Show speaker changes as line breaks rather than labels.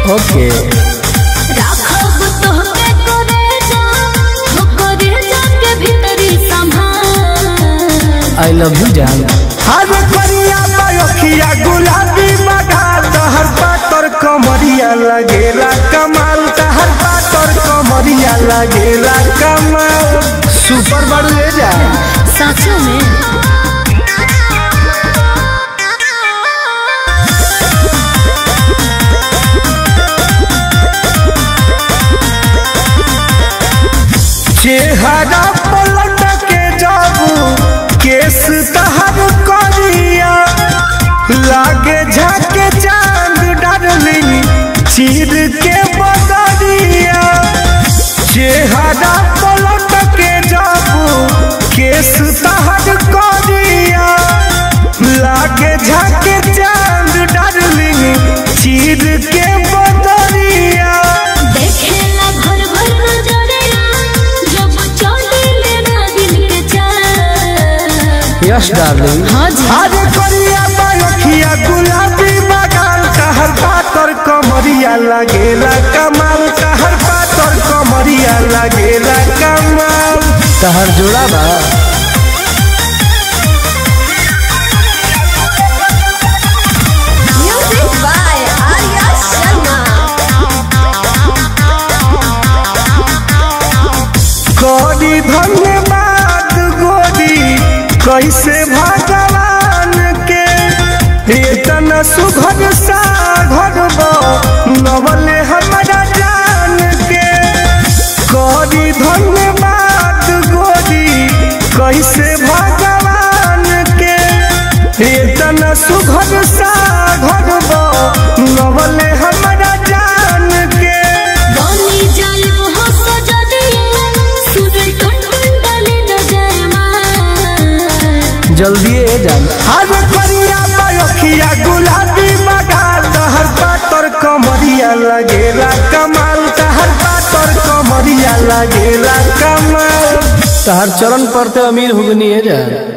ओके
राखब तोहके करे जा हो करे जा के भीतरी संभाल
आई लव यू जान
अरे करिया बयखिया गुलाबी बगाल तहर पातर कमरिया लगेला कमाल तहर पातर कमरिया लगेला कमाल
सुपर बड़ू ले जा
सचो में
चेहरा पलट के जाबू केस तहर करिया लागे झाके चांद डार्लिंग चीर के बदरिया चेहरा पलट के जाबू केस तहर करिया लागे झाके चांद डार्लिंग चीर के बदरिया
देखेला भर भर नजरिया जब चले लेना दिल के चाल
यस डार्लिंग
हाँ जी
अरे करिया बालखिया गुलाबी बगाल कहर पातर कमरिया लगेला कमाल कहर पातर कमरिया लगेला कमाल
तहर जोड़ा बा
म्यूजिक बाय आर्या शर्मा
करी धन्यवाद गोरी कैसे भगवान के इतना सुघर सा घर नवले हमारा जान के करी धन्यवाद गोरी कैसे भगवान के इतना सुघर सा घर नवले हमारा जान के
बनी जाए हो सजदिया सूरज टुन टुन डाले न जाए माँ
जल्दी ए जान
आज करिया बयखिया गुलाबी बगाल तहर पातर कमरिया लगेला कमाल तहर पातर कमरिया लगेला कमाल
तहर चरण पर ते अमीर हो गनी है जान